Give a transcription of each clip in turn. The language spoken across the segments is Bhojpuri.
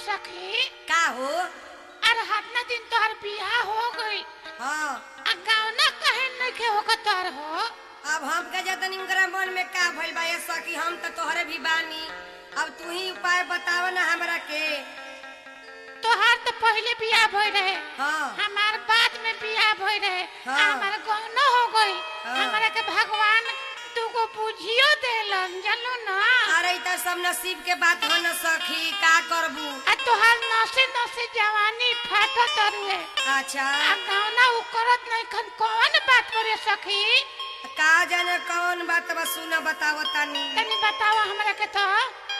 सखी का हो अरे हतना दिन तोहर बियाह हो गई हाँ आ गावना कहे नइखे होकर तोहर हो अब हम के जतन इनकरा मन में का भइल बा ये सखी हम तो तोहरे भी बानी अब तू ही उपाय बताव ना हमरा के तोहार तो पहले बियाह भई रहे हाँ हमार बाद में बियाह भई रहे हाँ। आ हमार गौना हो गई हाँ। हमरा के भगवान तुको बुझियो देलन जानलो ना अरे त सब नसीब के बात हो न सखी का करबू आ तोहार नसे नसे जवानी फाटत रुए अच्छा आ गावना उ करत नहीं खन कौन बात करे सखी का जाने कौन बात बा सुन बताव तनी तनी बताओ हमरा के तो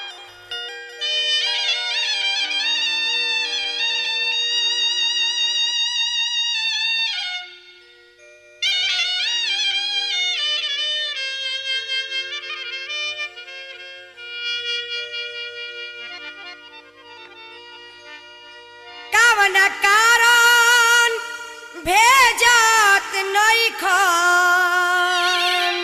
कवन कारण भेजत नइखन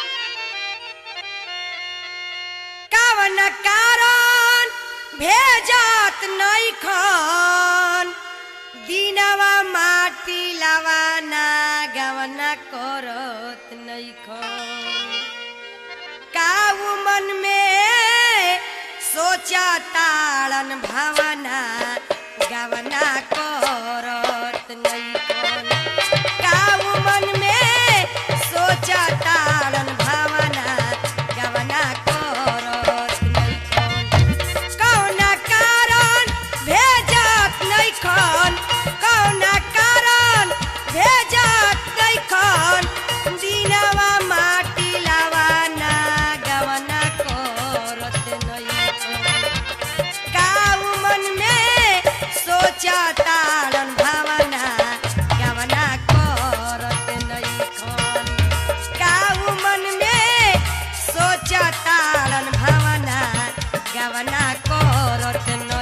कवन कारण भेजत नइखन दिनवा माटी लवाना गवना करत नइखन काऊ मन में सोचा ताड़न भावना गवना करत नइखन काऊ मन में सोचा ताड़न भावना गवना करत नइखन कौना कारण भेजत नइखन कौना कारण भेजत नइखन दिनवा माटी लावाना गवना करत नइखन काऊ मन में सोचा ताड़न भावना गवना करत नइखन काऊ मन में सोचा ताड़न भावना गवना करत